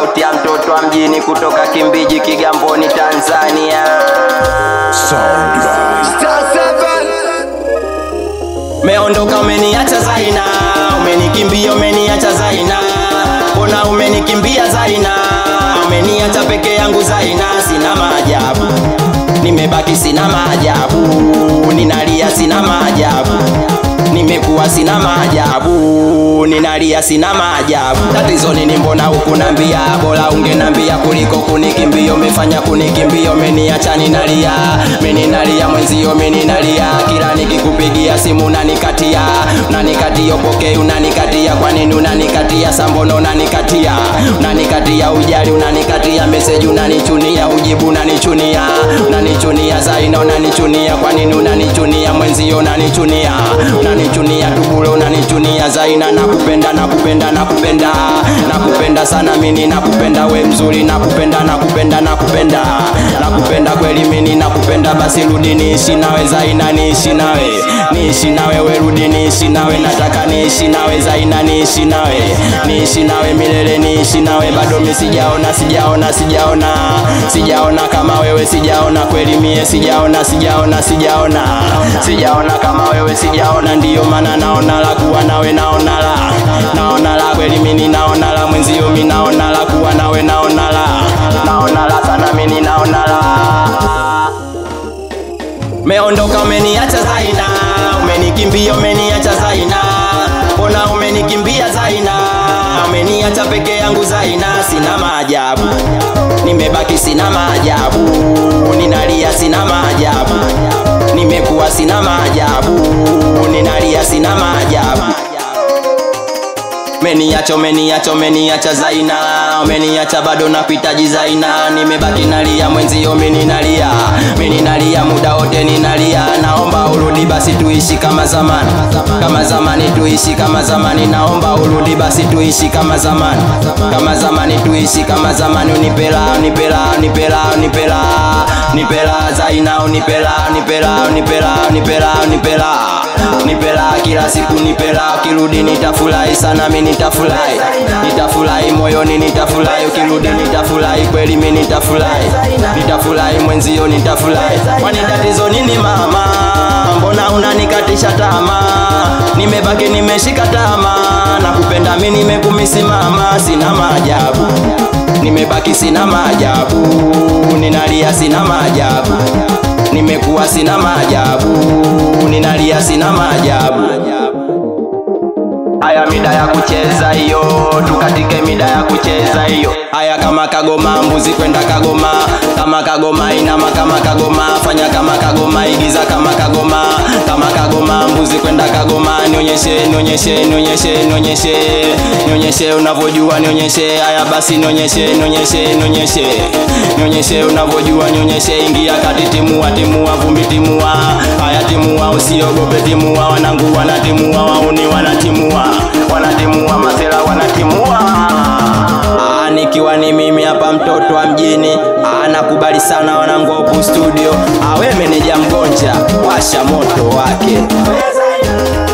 sauti ya mtoto wa mjini kutoka Kimbiji, Kigamboni, Tanzania. Meondoka umeniacha Zaina, umenikimbia umeniacha Zaina, mbona umenikimbia Zaina, umeniacha peke yangu Zaina, sina maajabu, nimebaki sina maajabu, ninalia sina maajabu, nimekuwa sina maajabu, ninalia sina maajabu. Tatizo nini? Mbona hukunambia? Bora ungenambia kuliko kunikimbia. Umefanya kunikimbia, umeniacha ninalia, meninalia mwenzio, meninalia kila nikikupigia simu unanikatia, unanikatia upokei, unanikatia kwa nini unanikatia? Sambono unanikatia, unanikatia ujali, unanikatia meseji, unanichunia ujibu, unanichunia, unanichunia Zaina, unanichunia kwa nini unanichunia? Mwenzio unanichunia, unanichunia tubule, unanichunia Zaina, nakupenda, nakupenda, nakupenda, nakupenda sana mimi, nakupenda we mzuri, nakupenda, nakupenda, nakupenda, nakupenda kweli mimi, nakupenda basi rudi niishi nawe Zaina, niishi nawe, niishi nawe we rudi niishi nawe, nataka niishi nawe Zaina, niishi nawe, niishi nawe milele, niishi nawe bado mimi sijaona, sijaona, sijaona, sijaona kama wewe, sijaona kweli mie, sijaona, sijaona, sijaona, sijaona kama wewe, sijaona, ndiyo maana naona la kuwa nawe, naona la, naona la kweli mimi, naona la mwenzio, mimi naona la kuwa nawe, naona la, naona la sana mimi, naona la Meondoka umeniacha Zaina, umenikimbia umeniacha Zaina, mbona umenikimbia Zaina, umeniacha peke yangu Zaina, sina maajabu, nimebaki sina maajabu, ninalia sina maajabu, nimekuwa sina maajabu, ninalia sina maajabu Umeniacha, umeniacha, umeniacha Zaina, umeniacha bado nakuhitaji Zaina, nimebaki nalia mwenzio, mimi nalia, mimi nalia muda wote ninalia, naomba urudi basi tuishi kama zamani, kama zamani tuishi kama zamani, naomba urudi basi tuishi kama zamani, kama zamani tuishi kama zamani, unipela, unipela, unipela, unipela, unipela Zaina, unipela, unipela, unipela, unipela, unipela nipela kila siku nipela, ukirudi nitafurahi sana, mimi nitafurahi, nitafurahi moyoni, nitafurahi ukirudi, nitafurahi kweli, mimi nitafurahi, nitafurahi mwenzio, nitafurahi. Kwani tatizo nini mama? Mbona unanikatisha tamaa? Nimebaki nimeshika tamaa, nakupenda mimi, nimekumisi mama, sina maajabu, nimebaki sina maajabu, ninalia sina maajabu nimekuwa sina maajabu, ninalia sina maajabu. Haya mida ya kucheza hiyo, tukatike mida ya kucheza hiyo. Haya kama kagoma, mbuzi kwenda kagoma, kama kagoma inama, kama kagoma fanya, kama kagoma igiza, kama kagoma, kama kagoma, mbuzi kwenda kagoma. Nionyeshe, nionyeshe, nionyeshe, nionyeshe, nionyeshe unavyojua, nionyeshe. Haya basi, nionyeshe, nionyeshe, nionyeshe, nionyeshe unavyojua, nionyeshe. Ingia kati, timua, timua, vumbi, timua. Haya timua, usiogope, timua. Wanangu wanatimua, wauni wanatimua, wanatimua, masela wanatimua. Ah, nikiwa ni mimi hapa mtoto wa mjini ah, nakubali sana wanangu wa Upu studio. Ah, we meneja mgonja, washa moto wake.